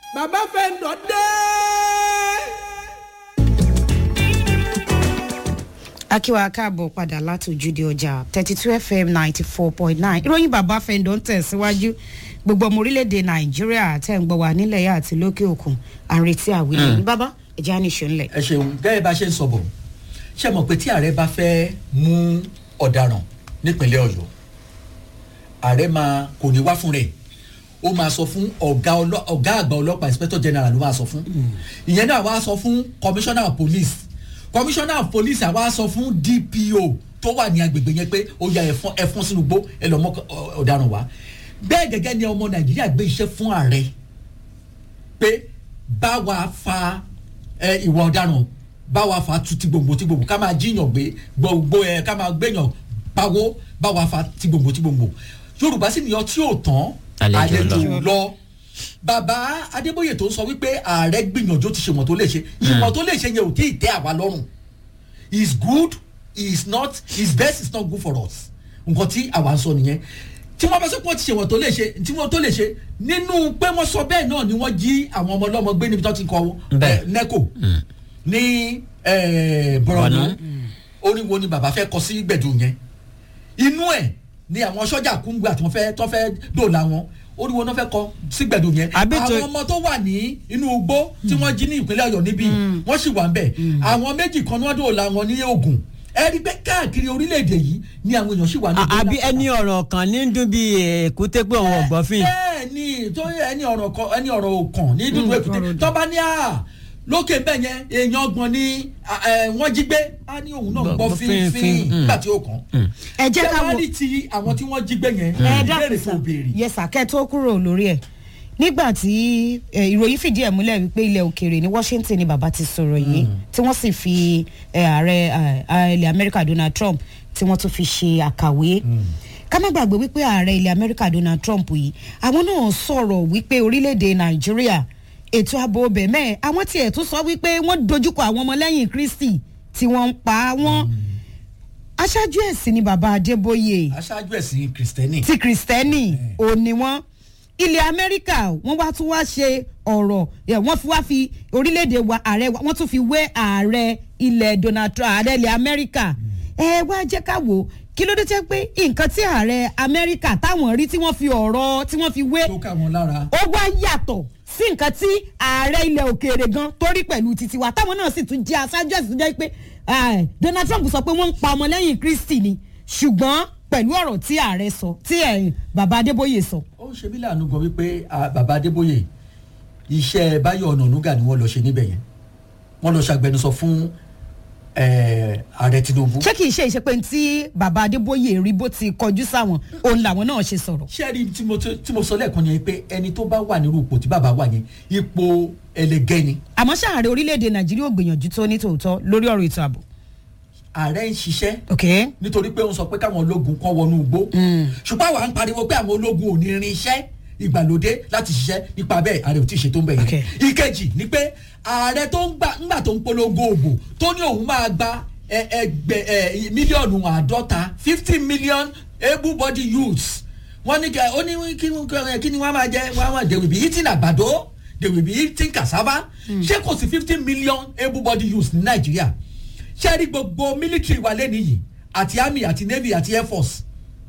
bàbá fẹ́ǹdọ̀ dé. akíwa káàbọ̀ padà láti ojúde ọjà thirty two fm ninety four point nine ìròyìn bàbá fẹ́ǹdọ̀ ń tẹ̀síwájú gbogbo ọmọ orílẹ̀-èdè nàìjíríà tẹ̀ ń gbọ́ wá nílẹ̀ yà àti lókè òkun àrètí àwílẹ̀ ní bàbá ẹ̀jẹ̀ á ní ìṣó ńlẹ̀. ẹ ṣeun gẹ́gẹ́ bá ṣe ń sọ bọ̀ ṣe mọ̀ pé tí ààrẹ bá fẹ́ mú ọ̀daràn nípínlẹ̀ ọ̀yọ́ ààrẹ máa kò ní wá fún rẹ̀ ó máa sọ fún ọ̀gá ọlọ́- ọ̀gá àgbà ọlọ́pàá inspector general ló máa sọ fún ìyẹn náà wá sọ fún commissioner of police commissioner of police àwa sọ fún dpo tó wà ní agbègbè yẹn pé ó ya ẹ̀fọn ẹ̀fọn sínú gbó ẹ lọ́ mọ́ ọ- ọ̀daràn wá bẹ́ẹ̀ gẹ́gẹ́ ni ọmọ nàìjíríà gbé iṣẹ́ fún ààrẹ pé bá wa fa ẹ, ìwà ọ̀daràn bá wa fa tu ti gbòǹgbò ti gbòǹgbò ká máa jíyàn gbé gbogbo ẹ ká máa gbéyàn pawó bá wa fa ti gbòǹgbò ti gbòǹgbò yorùbá sì ní ọtí ò tán Àlejò lọ. àlejò lọ bàbá adébóyè tó ń sọ wípé ààrẹ gbìyànjú ti ṣe ìwọ̀n tó lè ṣe ìwọ̀n tó lè ṣe yẹn ò tí ì tẹ́ àwa lọ́rùn is good is not his best is not good for us nǹkan tí àwa ń sọ nìyẹn tí wọ́n bá sọ pé wọ́n ti ṣe ìwọ̀n tó lè ṣe tí wọ́n tó lè ṣe nínú pé wọ́n sọ bẹ́ẹ̀ náà ni wọ́n jí àwọn ọmọ ọlọ́mọ gbé níbi tó ti kọ́ Bẹ́ẹ̀. nẹ́kò ní eh, bọ̀rọ̀nù oríwo ni bàbá fẹ́ kọ sí gbẹ̀dù yẹn inú ẹ̀ ni àwọn sọ́jà kúngbà tí wọ́n fẹ́ tó fẹ́ dòòlà wọn oríwo náà fẹ́ kọ sí gbẹ̀dù yẹn Àbí tó- àwọn ọmọ tó wà ní inú igbó tí wọ́n jí ní ìpínlẹ̀ ọ̀yọ́ níbí wọ́n sì wà ń bẹ̀ àwọn méjì kan ní wọ́n dòòlà wọn ní ogun ẹ rí i pé káàkiri orílẹ̀-èdè yìí ni àwọn èèyàn sì wà ní àbí ẹni ọ̀rọ̀ kan ní dún bí èkúté pé òun ọ̀gbọ́n fìn. bẹ́ẹ̀ ni tó yẹ ẹni ọ̀rọ̀ kan ẹni ọ̀rọ̀ òkàn ní dúdú èkúté tó bá ní à lókè bẹ́ẹ̀ yẹn èèyàn ọgbọ̀n ni à, ẹ, wọ́n jí gbé á ní òun náà Gbọ́- gbọ́ gbọ́ fínfín fínfín, mm. nígbà tí ó kàn. ẹ jẹ́ ká Ṣé wo wá ní ti àwọn tí wọ́n jí gbé yẹn ẹ ìbéèrè dákun fún sá òbèrè. yẹsà kẹ́ tó kúrò lórí ẹ̀ nígbà tí eh, ìròyìn fìdí ẹ̀ múlẹ̀ wípé ilẹ̀ òkèèrè ní washington ni bàbá ti sọ̀rọ̀ yìí tí wọ́n sì fi eh, ààrẹ eh, ilẹ̀ amẹ́ríkà donald trump tí wọ́n tún fi ṣe àkàwé ká má gbàgbé wípé ààrẹ ilẹ̀ amẹ́ríkà donald trump yìí àwọn náà sọ̀rọ̀ wípé orílẹ̀-èdè nàìjíríà ètò ààbò bẹ̀mẹ̀ àwọn tiẹ̀ tún sọ wípé wọ́n dojúkọ àwọn ọmọlẹ́yìn kristi tí wọ́n ń pa wọ́n aṣáájú ẹ̀sìn ni bàbá adébóyè aṣáájú ẹ̀sìn kìrìsìtẹ́nì ti kristẹni òní wọn ilẹ̀ amẹ́ríkà wọ́n wá tún wá ṣe ọ̀rọ̀ ẹ̀, wọ́n fi wá fi orílẹ̀-èdè wa ààrẹ wa wọ́n tún fi wé ààrẹ ilẹ̀ donald trump ààrẹ ilẹ̀ amẹ́ríkà ẹ wá jẹ́ ká wò ó kí ló dé tẹ́ pé nǹkan tí ààrẹ amẹ́ríkà táwọn rí tí wọ́n fi ọ̀rọ̀ tí wọ́n fi wé tó ká wọn lára. ó wá yàtọ̀ sí nǹkan tí ààrẹ ilẹ̀ òkèèrè gan torí pẹ̀lú titi wa táwọn náà sì tún jẹ́ aṣáájú ẹ̀sìn tó jẹ́ pé eh, donald trump sọ pé wọ́n ń pa ọmọlẹ́yìn kristi ni ṣùgbọ́n pẹ̀lú ọ̀rọ̀ tí ààrẹ sọ tí eh, bàbá adébóyè sọ. ó ń ṣe mí láàánú gan wípé ah, bàbá adébóyè iṣẹ́ báyọ̀ ọ̀nà ònúgà ni wọ́n lọ ṣe níbẹ̀ yẹn wọ́n lọ ṣàgbẹnusọ fún eh, ààrẹ tinubu. ṣé kìí ṣe ìṣepé tí bàbá adébóyè rí bó ti kọjú sáwọn òun làwọn náà ṣe sọ̀rọ̀. ṣé rí tí mo tí mo sọ lẹ́ẹ̀kan yẹn pé ẹni tó bá wà nírú ipò tí bàbá wà yẹn ipò ẹlẹgẹ́ ni àmọ́ ṣàárẹ̀ orílẹ̀-èdè nàìjíríà ò gbìyànjú tó ní tòótọ́ lórí ọ̀rọ̀ ètò ààbò. ààrẹ ń ṣiṣẹ́ ok nítorí pé ó ń sọ pé káwọn ológun kan wọnú igbó ṣùgbọ́n àwa ń pariwo pé àwọn ológun ò ní irin iṣẹ́ ìgbàlódé láti ṣiṣẹ́ nípa bẹ́ẹ̀ ààrẹ ò tí ì ṣe tó ń bẹ̀ Okay. yẹn ìkejì ni pé ààrẹ tó ń gbà ńgbà tó ń polongo òbò tó ní òun máa gba ẹ- ẹgbẹ ẹ mílíọ̀nù àádọ́ta fifty million able body youths wọ́n ní kẹ ó ní kí ni- kí ni wọ́n máa jẹ wọ́n máa they will be eating àgbàdo they will be eating cassava ṣé kò sí fifty million able body youths ní nàìjíríà ṣé rí gbogbo military wa lẹ́nu yìí àti army àti navy àti air force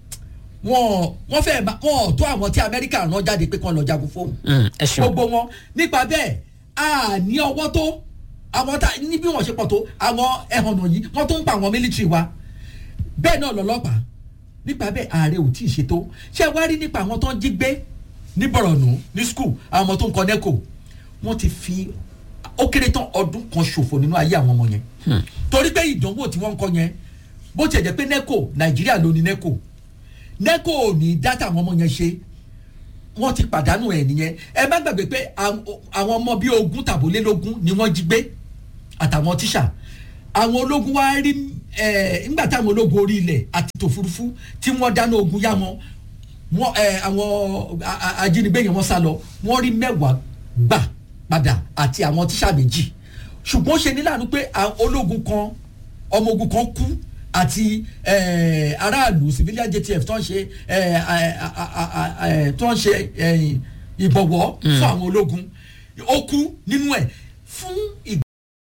wọn wọn fẹ́ ma- wọn ò tó àwọn tí amẹ́ríkà rán jáde pé kán lọ jagun fóun ẹ ṣeun gbogbo wọn nípa bẹ́ẹ̀ a ní ọwọ́ tó àwọn tá ní bí wọ́n ṣe pọ̀ tó àwọn ẹ̀hànnà yìí wọ́n tó ń pa àwọn military wa bẹ́ẹ̀ náà lọ́lọ́pàá nípa bẹ́ẹ̀ ààrẹ ò tí ì ṣètò ṣé ẹ wá rí nípa àwọn tó ń jí gbé ní bọ̀rọ̀nù ní skul àwọn ọmọ tó ń kọ nẹ́kò wọ́n ti fi ó kéré tán ọdún kan ṣòfò nínú ayé àwọn ọmọ yẹn torí pé ìdánwò tí wọ́n ń kọ yẹn bó tiẹ̀ jẹ́ pé nẹ́kò nàìjíríà ló ní nẹ́kò nẹ́kò ò ní dátà àwọn ọmọ yẹn ṣe wọ́n ti pàdánù ẹ̀ nìyẹn ẹ má gbàgbé pé àwọn àwọn ọmọ bíi ogún tàbólélógún ni wọ́n jí gbé àtàwọn tíṣà àwọn ológun wá rí ẹ nígbà táwọn ológun orí ilẹ̀ àti tòfurufú tí wọ́n dáná ogun yá wọn wọ́n ẹ àwọn a- a- ajínigbé yẹn wọ́n sá lọ wọ́n rí mẹ́wàá gbà padà àti àwọn tíṣà méjì ṣùgbọ́n ó ṣe ní láàánú pé àwọn ológun kan ọmọ ogun kan kú àti eh, aráàlú civilian jtf tó ń ṣe eh, a- a- a- a- a- tó ń ṣe eh, ìbọ̀wọ́ fún àwọn ológun ó kú nínú ẹ̀ fún ìgbà.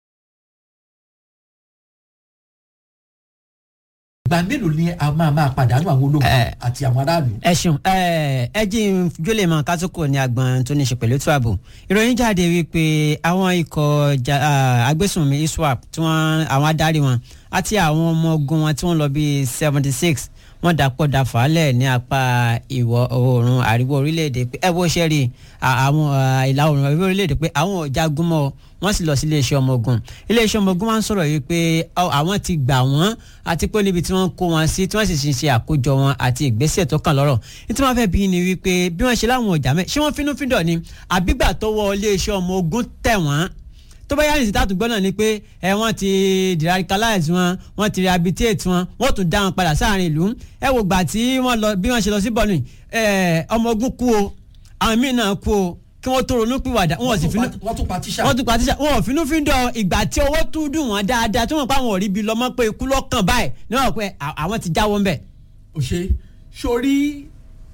ìgbà mélòó ni a máa máa pàdánù àwọn ológun Eh. àti àwọn aráàlú. ẹ ṣeun ẹ ẹ jí n jólè mọ kátó ní agbọn tó ní í ṣe pẹ̀lú ètò ààbò ìròyìn jáde wípé àwọn ikọ̀ ja- ah, agbésùnmí iswap tí wọ́n àwọn adarí wọn àti àwọn ọmọ ogun wọn tí wọ́n lọ bíi seventy six wọ́n dàpọ̀ dàfàálẹ̀ ní apá ìwọ̀ oòrùn àríwá orílẹ̀-èdè pé ẹ bó ṣe rí à- àwọn ah, ìlà oòrùn àríwá orílẹ̀-èdè pé àwọn ò jagun mọ́ ọ wọ́n sì lọ sí iléeṣẹ́ ọmọ ogun iléeṣẹ́ ọmọ ogun máa ń sọ̀rọ̀ yìí pé ọ, àwọn ti gbà wọ́n àti pé níbi tí wọ́n kó wọn sí tí wọ́n sì ṣe àkójọ wọn àti ìgbésẹ̀ tó kàn lọ́rọ̀ ní tí wọ́n fẹ́ bí ni wípé bí wọ́n ṣe láwọn ọjà mẹ́ ṣé wọ́n finúfíndọ̀ ni àbígbà tó wọ iléeṣẹ́ ọmọ ogun tẹ̀ wọ́n tó bá yá ní ìsìtàtù gbọ́n náà ni pé ẹ wọ́n ti deradicalize wọn wọ́n ti rehabilitate wọn wọ́n tún dá wọn padà sáàrin ìlú ẹ wò gbà tí wọ́n lọ bí wọ́n ṣe lọ sí bọ́ọ̀lù ẹ ọmọ ogun kú o àwọn míì náà kú o kí wọ́n tó ronú pìwàdà wọ́n sì finú wọ́n tún pa tíṣà. wọ́n tún pa tíṣà wọn ò finú fi ń dọ̀ ìgbà tí owó tún dùn wọ́n dáadáa tí wọ́n pa àwọn òrí bíi lọ́mọ pé ikú lọ́kàn báyìí ní wọ́n pẹ́ à- àwọn ti jáwọ́ ń bẹ̀. ó ṣe sórí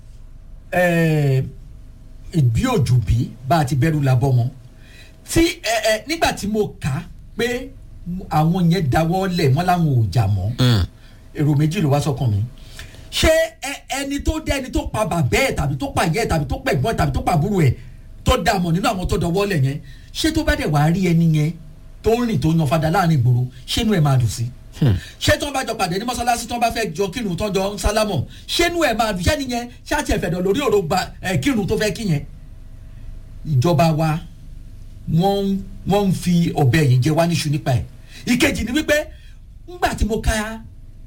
ìbí òjò bí bá a ti bẹ̀rù làbọ̀ wọn tí ẹ ẹ nígbà tí mo kà á pé àwọn yẹn dáwọ́ lẹ̀ wọ́n láwọn ò jà mọ́ èrò méjì ló wá sọ́kàn mi ṣé ẹ- ẹni tó dé ẹni tó pa bàbá ẹ̀ tàbí tó pa ìyá ẹ̀ tàbí tó pa ẹ̀gbọ́n ẹ̀ tàbí tó pa àbúrò ẹ̀ tó dà mọ̀ nínú àwọn tó dọwọ́ lẹ̀ yẹn ṣé tó bá dẹ̀ wá rí ẹni yẹn tó ń rìn tó yan fada láàrin ìgboro ṣé inú ẹ̀ máa dùn sí ṣé tí wọ́n bá jọ pàdé ní mọ́sálásí tí wọ́n bá fẹ́ jọ kírun tó jọ ń sálámọ̀ ṣé inú ẹ̀ máa dùn ṣé nìyẹn ṣáàtì ẹ̀fẹ̀dọ̀ lórí òrò gba ẹ̀ kírun tó fẹ́ kí yẹn ìjọba wa wọ́n ń- wọ́n ń fi ọ̀bẹ yìí jẹ wá níṣu nípa ẹ̀ ìkejì ni wípé ńgbà tí mo ka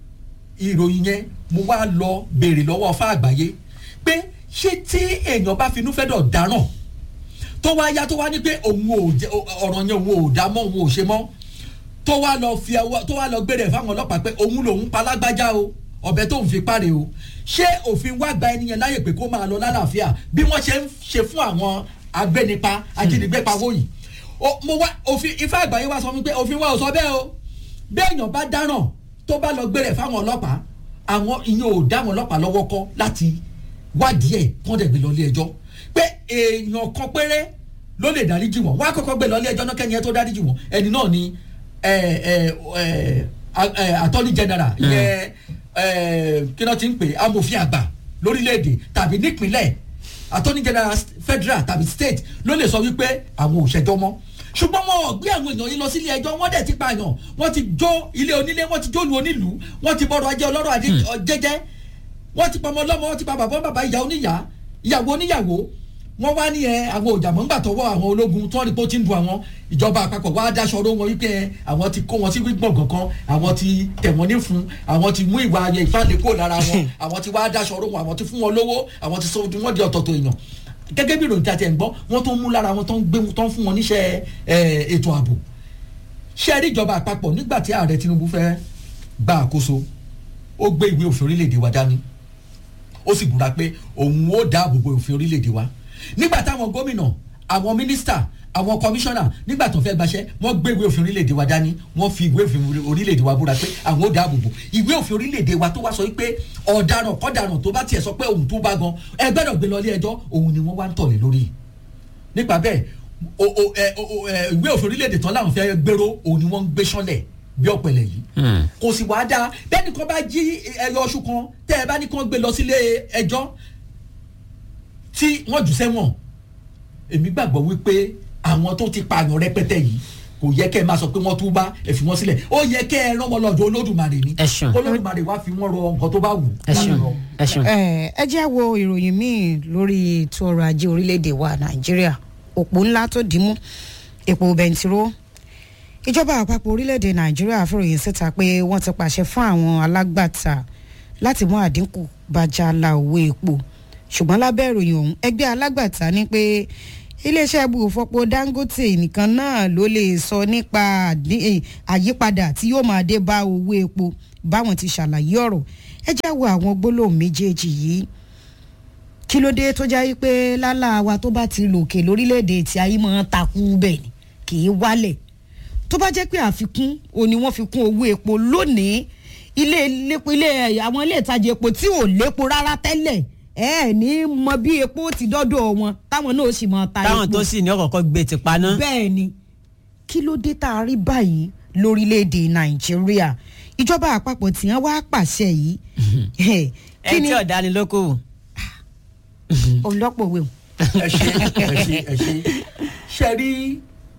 ìròyìn yẹn mo wá lọ béèrè lọ́wọ́ ọfà àgbáyé pé ṣé tí èèyàn bá finú fẹ́ dọ̀ dáràn tó wá yá tó wá ní pé òun ò jẹ ọ̀rọ̀ yẹn òun ò dá mọ́ òun ò ṣe mọ́ tó wá lọ fi ọwọ́ tó wá lọ gbére ẹ̀ fáwọn ọlọ́pàá pé òun lòun pa lágbájá o ọ̀bẹ tóun fi páre o ṣé òfin wá gba ẹni yẹn láyè pé kó máa lọ lálàáfíà bí wọ́n ṣe ń ṣe fún àwọn agbẹnipa ajínigbé pawó yìí O- mo wá òfin ifá àgbáyé wá sọ mi pé òfin wa ò sọ bẹ́ẹ̀ o bí èèyàn bá dáràn tó bá lọ gbére ẹ̀ fáwọn ọlọ́pàá àwọn ìyẹn ò dá àwọn ọlọ́pàá lọ́wọ́ kọ́ láti wádìí ẹ̀ kọ́ dẹ̀ gbé lọ ilé ẹjọ́ pé èèyàn kan péré ló lè dáríjì wọ́n wọ́n á kọ́kọ́ gbé lọ ilé ẹjọ́ náà kẹ́ni ẹ tó dáríjì wọ́n ẹni náà ni ẹ, ẹ, ẹ, a- ẹ, attorney general ìyẹn ẹ, kí náà ti ń pè é, amòfin àgbà lórílẹ̀‐èdè tàbí nípínlẹ̀ attorney general federal tàbí state ló lè sọ wípé àwọn ò ṣẹjọ́ mọ́ ṣùgbọ́n wọn ò gbé àwọn èèyàn yìí lọ sílé ẹjọ́ wọ́n dẹ̀ ti pààyàn wọ́n ti jó ilé onílé wọ́n ti jó lu onílùú wọ́n ti bọ́rọ̀ ajé ọlọ́rọ̀ ajé jẹ́jẹ́ wọ́n ti pa ọmọ ọlọ́mọ wọ́n ti pa bàbá bàbá ìyá oníyà ìyàwó oníyàwó wọ́n wá ní ẹ àwọn òjàmọ́ ńgbà tọwọ́ àwọn ológun tó rí pé ó ti ń du àwọn ìjọba àpapọ̀ wá dáṣọ ọ̀rọ̀ wọn wípé ẹ àwọn ti kó wọn sí gbọ̀ngàn kan àwọn ti tẹ̀ wọ́n ní fún àwọn ti mú ìwà ayẹ ìfàlẹ̀ kó lára wọn àwọn ti wá dáṣọ ọ̀rọ̀ wọn àwọn ti fún wọn lówó àwọn ti sọ wọn di ọ̀tọ̀ọ̀tọ̀ èèyàn gẹ́gẹ́ bí ìròyìn tí a ti ẹ̀ ń gbọ́ wọ́n tó ń mú lára wọn tó ń gbé tó ń fún wọn níṣẹ́ ẹ, ètò ààbò ṣé ẹ rí ìjọba àpapọ̀ nígbà tí ààrẹ Tinubu fẹ́ gba àkóso ó gbé ìwé òfin orílẹ̀-èdè wa dání ó sì búra pé òun ó dáàbò bo òfin orílẹ̀-èdè wa nígbà táwọn gómìnà àwọn mínísítà àwọn kọmíṣánná nígbà tó fẹ́ gbaṣẹ́ wọ́n gbé ìwé òfin orílẹ̀-èdè wa dání wọ́n fi ìwé òfin orílẹ̀-èdè wa búra pé àwọn ó dáàbò bo ìwé òfin orílẹ̀-èdè wa tó wá sọ pé ọ̀daràn kọ́daràn tó bá tiẹ̀ sọ pé òun tó bá gan ẹ gbọ́dọ̀ gbé lọ ilé ẹjọ́ òun ni wọ́n wá ń tọ̀lé lórí nípa bẹ́ẹ̀ o o ẹ o ẹ ìwé òfin orílẹ̀-èdè tán láwọn fẹ́ gbèrò òun ni wọ́n ń gbé sánlẹ̀ bí ọ̀pẹ̀lẹ̀ yìí kò sì wá dáa bẹ́ẹ̀ nìkan bá jí ẹyọ oṣù kan tẹ́ ẹ bá ní kán gbé lọ sílé ẹjọ́ tí wọ́n jù sẹ́wọ̀n èmi gbàgbọ́ wípé àwọn tó ti pààyàn rẹpẹtẹ yìí kò yẹ kẹ́ ẹ máa sọ pé wọ́n tún bá ẹ fi wọ́n sílẹ̀ ó yẹ kẹ́ ẹ rán wọn lọ́dọ̀ olódùmarè ni Ẹ ṣeun. olódùmarè wá fi wọ́n rọ nǹkan tó bá wù ẹ ṣeun láti rọ. ẹ ṣeun. ẹ ẹ jẹ́ wo ìròyìn míì lórí ètò ọrọ̀ ajé orílẹ̀-èdè wa nàìjíríà òpó ńlá tó dìímú epo bẹntiró ìjọba àpapọ̀ orílẹ̀-èdè nàìjíríà fòròyìn síta pé wọ́n ti pàṣẹ fún àwọn alágbàtà láti mú àdínkù bá jàlá owó epo ṣùgbọ́n lábẹ́ ìròyìn ọ̀hún ẹgbẹ́ alágbàtà ní pé iléeṣẹ́ ibùfọ̀pọ̀ dangote nìkan náà ló lè sọ nípa àdí- eh, àyípadà tí yóò máa dé bá owó epo báwọn ti ṣàlàyé ọ̀rọ̀ ẹ já wo àwọn gbólóhùn méjèèjì yìí kí ló dé tó jẹ́ pé lálá wa tó bá ti lòkè lórílẹ̀‐èdè tí ayé máa ń takú bẹ́ẹ̀ ni kì í wálẹ̀ tó bá jẹ́ pé àfikún o ni wọ́n fi kún owó epo lónìí ilé ilépo ilé àwọn ilé ìtajà epo tí ò lépo rárá tẹ́lẹ̀ ẹ ẹ ní mọ bí epo ti dọ́dọ̀ wọn táwọn náà sì mọ ta táwọn epo tó sì ní ọkọ̀ọ̀kọ̀ gbé ti paná. bẹ́ẹ̀ ni kí ló dé tá a rí báyìí lórílẹ̀‐èdè nàìjíríà ìjọba àpapọ̀ tí wọ́n wá pàṣẹ yìí kí ẹ ni tí ọ̀dà ni lóko. ọlọ́pọ̀ wẹ̀ ẹ ṣe ẹ ṣe ẹ ṣe ṣe rí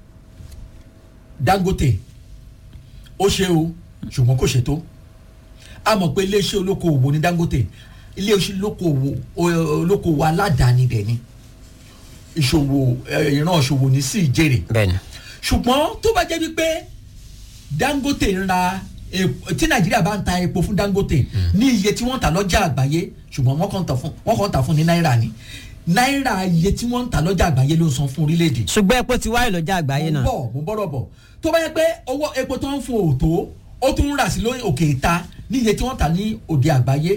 dangote ó ṣe o ṣùgbọ́n kò ṣe tó a mọ̀ pé iléeṣẹ́ olókoòwò ní dangote iléeṣẹ́ olókoòwò olókoòwò aládàáni dẹ̀ ni ìṣòwò ẹ, ìran ìṣòwò ní sí ìjèrè bẹ́ẹ̀ni. ṣùgbọ́n tó bá jẹ́ wípé dangote ń ra epo tí nàìjíríà bá ń ta epo fún dangote ní iye tí wọ́n ń tà lọ́jà àgbáyé ṣùgbọ́n wọ́n kàn ń tà fún wọ́n kàn ń tà fún ní náírà ni náírà iye tí wọ́n ń tà lọ́jà àgbáyé ló ń san fún orílẹ̀-èdè ṣùgbọ́n epo ti wáyé lọ́jà àgbáyé mo náà. bọ̀ mo bọ̀rọ̀ bọ̀ tó bá yẹ pé owó epo tó ń fún òòtó ó tún ń rà sí lórí òkè ìta ní iye tí wọ́n tà ní òde àgbáyé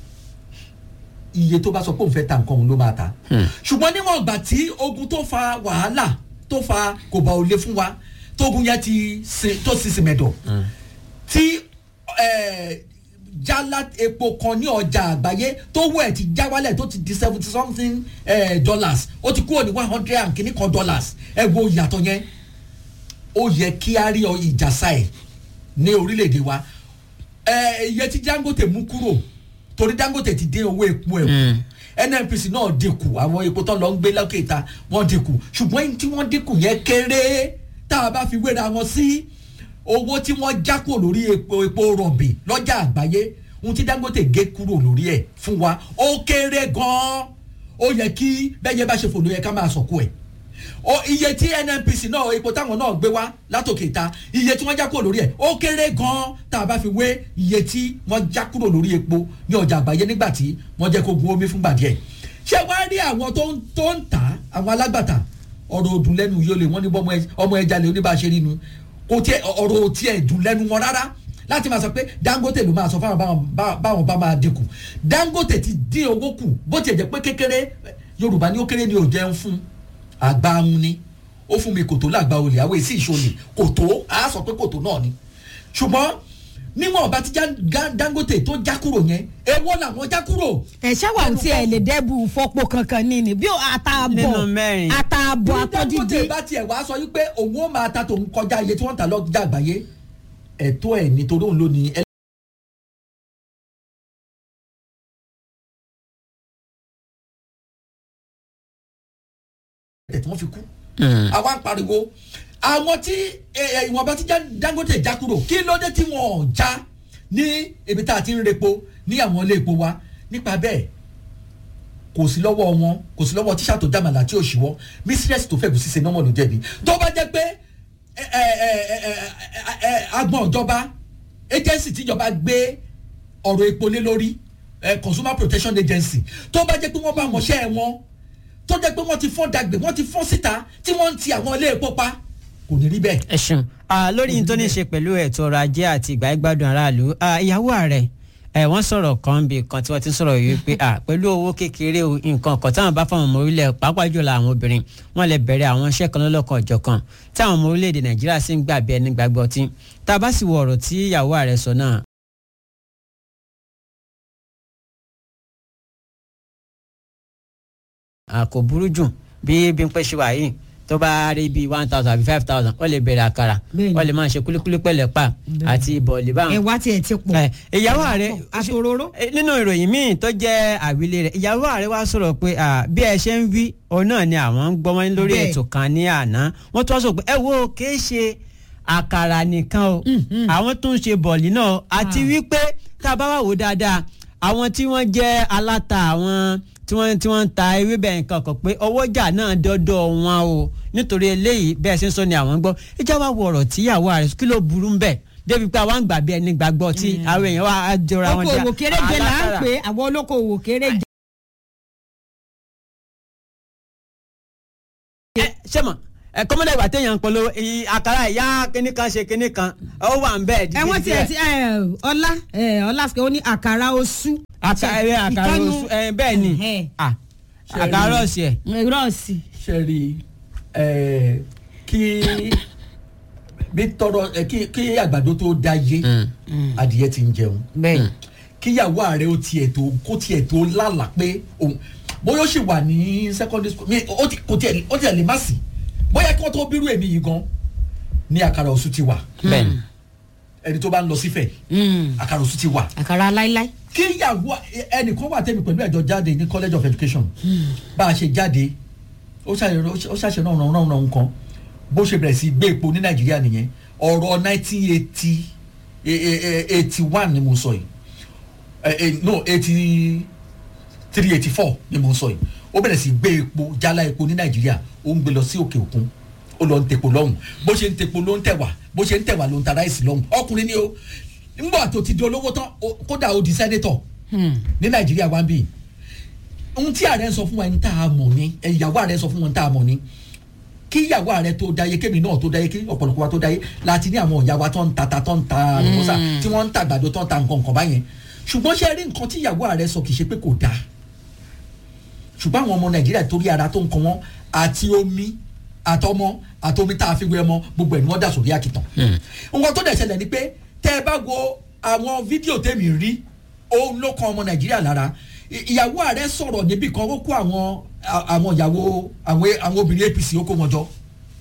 iye tó bá sọ pé òun fẹ́ ta nǹkan òun ló máa ta ṣùgbọ́n níwọ̀n ìgbà tí ogun tó fa wàhálà tó fa kò bá òle fún wa tógun yẹn ti sin tó sì sìmẹ̀dọ̀ tí eh, jálá epo kan ní ọjà àgbáyé tó wọ ẹ̀ ti já wálẹ̀ tó ti di seventy something eh, dollars ó ti kúrò ní one hundred and kìíní kan dollars ẹ wo ìyàtọ̀ yẹn ó yẹ kí a rí ọ ìjàsá ẹ̀ ní orílẹ̀-èdè wa ẹ iye tí dangote mú kúrò torí dangote ti dín owó epo ẹ̀ kù nnpc náà dínkù àwọn epo tó lọ ń gbé lókè ìta wọ́n dínkù ṣùgbọ́n ẹni tí wọ́n dínkù yẹn kéré tá a bá fi wéra wọn sí owó tí wọ́n já kúrò lórí epo epo rọ̀bì lọ́jà àgbáyé ohun tí dangote gé kúrò lórí ẹ̀ fún wa ó kéré gan-an ó yẹ kí bẹ́ẹ̀ bá ṣe fò ló yẹ ká máa sọ̀kò ẹ̀ o iye tí nnpc náà epo táwọn náà gbé wá látòkè ta iye tí wọ́n já kúrò lórí ẹ̀ ó kéré gan-an tá a bá fi wé iye tí wọ́n já kúrò lórí epo ní ọjà àgbáyé nígbà tí wọ́n jẹ́ kó gun omi fúngbà díẹ̀ ṣé wàá rí àwọn tó ń tó ń tà á àwọn alágbàtà ọ̀rọ̀ òdùn lẹ́nu yóò lè wọ́n ní bọ́mọ ẹ- ọmọ ẹja lè oníbàṣẹ rínu kò tiẹ̀ ọ̀rọ̀ ò tiẹ̀ dùn lẹ́nu wọn rárá láti máa sọ pé dangote ló máa sọ fáwọn báwọn bá- báwọn bá máa dínkù dangote ti dín owó kù bó tiẹ̀ jẹ́ pé kékeré yorùbá ní ó kéré ni ò jẹun fún àgbà ahun ni ó fún mi kòtò lágbà olè àwọn èsì ìṣòlè kòtò á sọ pé kòtò náà ni ṣùgbọ́n níwọ̀n bá ti já Ga- dangote tó já kúrò yẹn èwo làwọn já kúrò ẹ ṣáwà tí ẹ lè dẹ́bù fọ́pọ̀ kankan ní ni bí Nínú àtààbọ̀ mẹ́rin. àtààbọ̀ bí dangote àtọ́dídí bá tiẹ̀ wá sọ wípé òun ó máa ta tòun kọjá iye tí wọ́n ń ta lọ́jà àgbáyé ẹ̀tọ́ ẹ̀ nítorí òun ló ní ẹ tí wọ́n fi kú àwa ń pariwo àwọn tí ẹ, ẹ, ìwọ̀nba tí Já- dangote já kúrò kí ló dé tí wọ́n ò já ní ibi tá a ti ń repo ní àwọn ilé epo wa nípa bẹ́ẹ̀ kò sí lọ́wọ́ wọn kò sí lọ́wọ́ tíṣà tó dàmàlà tí ò ṣíwọ́ mísírẹ́sì tó fẹ́ẹ́ ṣiṣẹ́ nọ́mọ̀ ló jẹ̀bi tó bá jẹ́ pé ẹ, ẹ, ẹ, ẹ, ẹ, ẹ, ẹ, agbọ̀n ìjọba agency tíjọba gbé ọ̀rọ̀ epo lé lórí ẹ, consumer protection agency tó bá jẹ́ pé wọ́n bá mọṣẹ́ wọn tó jẹ́ pé wọ́n ti fọ́n dàgbé wọ́n ti fọ́n síta tí wọ́n ń ti àwọn ilé epo pa kò ní rí bẹ́ẹ̀. ẹ ṣeun Ah, lórí yìí tó ní í ṣe pẹ̀lú ètò ọrọ̀ ajé àti ìgbà ìgbádùn aráàlú ah, ìyàwó ààrẹ ẹ wọ́n sọ̀rọ̀ kan bí kan tí wọ́n ti ń sọ̀rọ̀ yìí pé ah, pẹ̀lú owó kékeré o, nǹkan kan táwọn bá fáwọn ọmọ orílẹ̀ pàápàá jùlọ àwọn obìnrin wọ́n lè bẹ̀rẹ̀ àwọn iṣẹ́ kan lọ́lọ́kan ọ̀jọ̀kan táwọn ọmọ orílẹ̀-èdè nàìjíríà sì ń gbà bí ẹni gbàgbọ́ ọtí tá a bá sì wo ọ̀rọ̀ tí ìyàwó ààrẹ sọ náà Ah, kò burú jù bí Bímpé ṣe wà yìí tó bá rí bíi one thousand àbí five thousand ó lè bẹ̀rẹ̀ àkàrà Bẹ́ẹ̀ni. ó lè máa ṣe kúlíkúlí pẹ̀lẹ́ pa àti bọ̀ọ̀lì báwọn. ẹ̀wá tiẹ̀ ti pọ̀ Ẹ, ìyàwó ààrẹ àtòróró. Eh, nínú ìròyìn míì tó jẹ́ àwílé rẹ̀ ìyàwó ààrẹ wá sọ̀rọ̀ pé ah, bí ẹ ṣe ń wí òun náà ni àwọn ń gbọ́mọ́ lórí Bẹ́ẹ̀. ètò kan ní àná wọ́n tún wá sọ pé ẹ wo kìí ṣe àkàrà nìkan o àwọn tún ń ṣe bọ̀ọ̀lì náà àti wípé tá a bá wà wò dáadáa àwọn tí wọ́n jẹ́ aláta àwọn tí wọ́n tí wọ́n ń ta ewébẹ̀ nǹkan kan pé ọwọ́jà náà dọ́dọ̀ wọn o nítorí eléyìí bẹ́ẹ̀ ṣe ń sọ ni àwọn ń gbọ́ ìjà wa wọ ọ̀rọ̀ tíyàwó ààrẹ kí ló burú ń bẹ̀ débi pé àwọn àgbà bí ẹni gbàgbọ́ tí àwọn èèyàn wa á jọra wọn okòwò kéréje là ń alákàrà. pè àwọn olókòwò kéréje. ẹ ṣé mọ ẹ kọ́mọdé ìgbà téèyàn ń polówó ìyí àkàrà ìyá kínní kan ṣe kínní kan ó wà ń bẹ́ẹ̀ ẹ wọ́n tiẹ̀ ti ẹ, ọlá ẹ, ọlá sọ ó ní àkàrà oṣù. àkàrà àkàrà ìkànnù- oṣù ẹ bẹ́ẹ̀ ni Ẹ̀hẹ́. Ah, àkàrà ọ̀sì ẹ̀ rọ́ọ̀sì. ṣe rí ẹ kí bí tọrọ ẹ kí kí àgbàdo tó dá yé adìyẹ ti ń jẹun bẹ́ẹ̀ kíyàwó ààrẹ ó tiẹ̀ tó kó tiẹ̀ tó lálàá pé òun bóyá ó sì wà ní secondary school mi ó ti kò tiẹ̀ ó tiẹ̀ lè má sí bóyá kí wọ́n tó bírú èmi yìí gan ní àkàrà òsù ti wà bẹ́ẹ̀ni ẹni tó bá ń lọ sífẹ̀ àkàrà òsù ti wà àkàrà láíláí. kíyàwó ẹnìkan wà tẹ́mi pẹ̀lú ẹ̀jọ̀ jáde ní college of education bá a ṣe jáde ó ṣàṣẹ ó ṣàṣẹ náà ràn ràn ràn nǹkan bó ṣe bẹ̀rẹ̀ sí gbé epo ní nàìjíríà nìyẹn ọ̀rọ̀ nineteen eighty eighty one ni mo sọ yìí Eh, eh, no eighty three eighty four ni mo sọ yìí ó bẹ̀rẹ̀ sí gbé epo jálá epo ní nàìjíríà ó ń gbé lọ sí òkè òkun ó lọ ń tepo lọ́hùn bó ṣe ń tepo ló ń tẹ̀wà bó ṣe ń tẹ̀wà ló ń ta ráìsì lọ́hùn ọkùnrin ni o nígbà tó ti di olówó tán ó- kódà ó di sẹ́nétọ̀ ní nàìjíríà wá ń bì ohun tí ààrẹ ń sọ fún wa ní tá a mọ̀ ni eh, ìyàwó ààrẹ sọ fún wa ní tá a mọ̀ ni kí ìyàwó ààrẹ tó dáyé kémi náà tó dáyé kí ọ̀pọ̀lọpọ̀ wa tó dáyé láti ní àwọn ìyá wa tó ń ta ta tó ń ta àlùbọ́sà tí wọ́n ń ta àgbàdo tó ń ta nǹkan nǹkan báyẹn ṣùgbọ́n ṣe rí nǹkan tí ìyàwó ààrẹ sọ kì í ṣe pé kò dáa ṣùgbọ́n àwọn ọmọ nàìjíríà torí ara tó ń kan wọn àti omi àtọmọ àtomi tá a fi wé ọmọ gbogbo ẹ̀ ni wọ́n dà sórí àkìtàn. nǹkan tó dẹ̀ ṣẹlẹ̀ ni pé tẹ́ ẹ bá wo àwọn fídíò tèmi rí òun ló kan ọmọ nàìjíríà lára I- ìyàwó ààrẹ sọ̀rọ̀ níbì kan ó kó àwọn a- àwọn ìyàwó àwọn àwọn obìnrin apc ó kó wọn jọ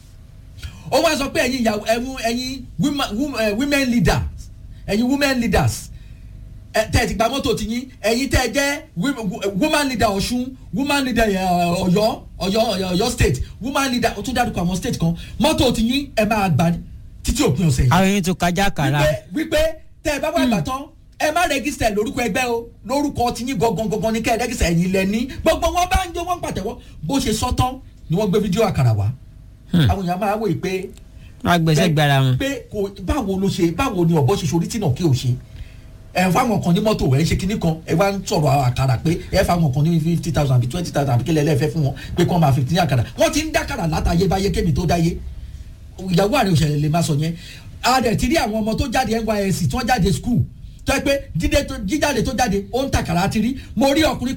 ó wá sọ pé ẹ̀yin ìyàwó ẹ̀yin ẹ̀yin women wom- eh, women leaders ẹ̀yin women leaders ẹ tẹ́ ẹ ti gba mọ́tò ti yín ẹ̀yin tẹ́ ẹ jẹ́ wi- wo- woman leader ọ̀ṣun woman leader eh, ọ̀yọ́ ọ̀yọ́ ọ̀yọ́ ọ̀yọ́ state woman leader ó tún dárúkọ àwọn state kan mọ́tò ti yín ẹ máa gbà títí òpin ọ̀sẹ̀ yìí àwọn yìí tún kájà kàrà wípé wípé tẹ́ ẹ bá wà ìbátan ẹ má rẹ́gísítà lórúkọ ẹgbẹ́ o lórúkọ ti yín gangan gangan ní kẹ́ ẹ rẹ́gísítà ẹ̀yin lẹ ní gbogbo wọn bá ń jó wọn pàtẹ́wọ́ bó ṣe sọ tán ni wọ́n gbé fídíò àkàrà wá àwọn èèyàn máa wò yìí pé wọn gbèsè gbára wọn. pé kò báwo ló ṣe báwo ni ọ̀bọ ṣe sorí tí náà kí o ṣe ẹ fáwọn kan ní mọ́tò ẹ ń ṣe kinní kan ẹ wá ń sọ̀rọ̀ àkàrà pé ẹ fáwọn kan ní fifty thousand àbí twenty thousand àbí kílẹ̀ ẹlẹ́fẹ́ fún wọn pé kí wọ́n máa fi ní àkàrà wọ́n ti ń dákàrà látàyè báyé kémi tó dáyé ìyàwó àrẹ òṣèlè lè máa sọ yẹn a dẹ̀ ti rí àwọn ọmọ tó jáde nysc tí wọ́n jáde school tó yẹ pé jíde tó- jíjáde tó jáde ó ń tàkàrà ti rí mo rí ọkùnrin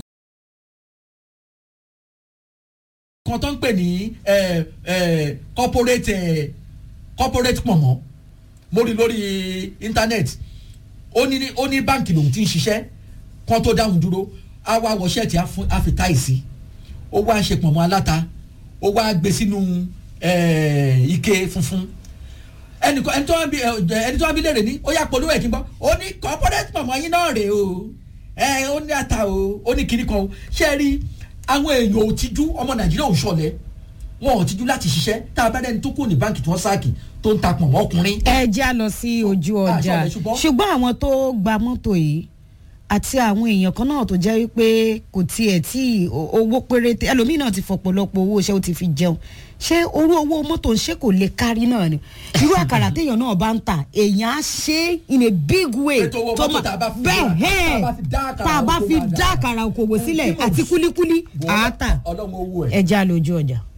kan tó ń pè ní eh, eh, corporate eh, corporate pọ̀mọ́ mo rí lórí internet ó ní ó ní báǹkì lòun ti ń ṣiṣẹ́ kan tó dáhùn dúró á wá wọ ṣẹ́ẹ̀tì á fún- á fi táì sí ó wá ṣe pọ̀mọ́ aláta ó wá gbé sínú eh, ike funfun ẹnì kan ẹni tó wá bí ẹ, ẹni tó wá bí léèrè ní ó yà polówó ẹ̀ kí n bọ́ ó ní corporate pọ̀mọ́ yín náà rèé o ẹ ó ní ata o ó ní kinní kan o ṣé ẹ rí àwọn èèyàn ò tijú ọmọ nàìjíríà ò ṣọlẹ̀ wọn ò tijú láti ṣiṣẹ́ tá a bá dẹni tó kù ní báǹkì tí wọ́n sáàkì tó ń ta pọ̀mọ́ ọkùnrin ẹ já lọ sí ojú Ah, ọjà ṣọlẹ̀, ṣùgbọ́n- ṣùgbọ́n àwọn tó gba mọ́tò yìí àti àwọn èèyàn kan náà tó jẹ́ wípé kò tiẹ̀ tí o- owó péréte ẹlòmíì náà ti fọ̀pọ̀lọpọ̀ owó iṣẹ́ ó ti fi jẹun ṣé orú owó mọ́tò ń ṣe kò lè kárí náà ni irú àkàrà téèyàn náà bá ń tà èèyàn á ṣe é in a big way Ètò owó mọ́tò ma- tá a bá fi bẹ́ẹ̀ dá- hẹ́ẹ̀ tá a bá fi dá àkàrà tá a bá oko fi wa dá dáadáa. àkàrà okòwò sílẹ̀ Tí mo- àti kúlíkúlí àátà ọlọ́run owó ẹ̀. ẹ já lójú ọjà.